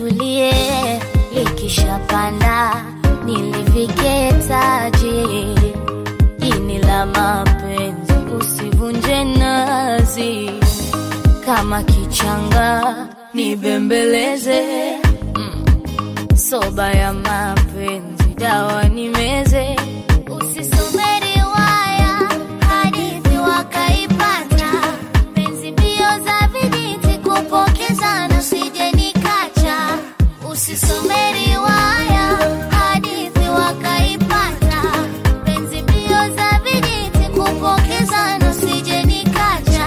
litulie, likishapanda nilivike taji. Ini la mapenzi usivunje nazi, kama kichanga nibembeleze. Mm. Soba ya mapenzi dawa nimeze, usisome riwaya hadithi wakaipata, penzi mbio za vijiti kupokezana, usije nikacha. Usisome riwaya hadithi wakaipata, penzi mbio za vijiti kupokezana, usije nikacha.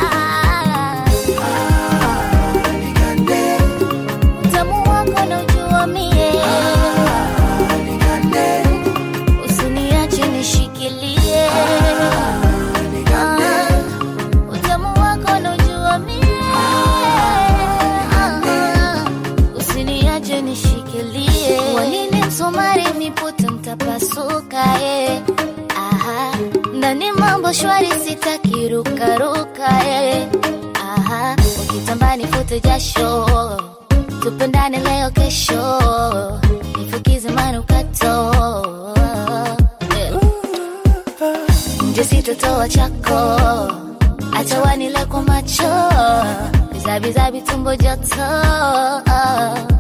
Utamu wako naujua mie, usiniache nishikilie. Ah, utamu wako naujua mie, Ah, usiniache nishikilie. Wanini msumari nipute mtapasuka eh. Aha, ndani mambo shwari sitaki rukaruka eh. Aha, ukitamba nifute jasho tupendane leo kesho nifukize manukato Eh. nje sitotoa chako acha wanile kwa macho bizabizabi tumbo joto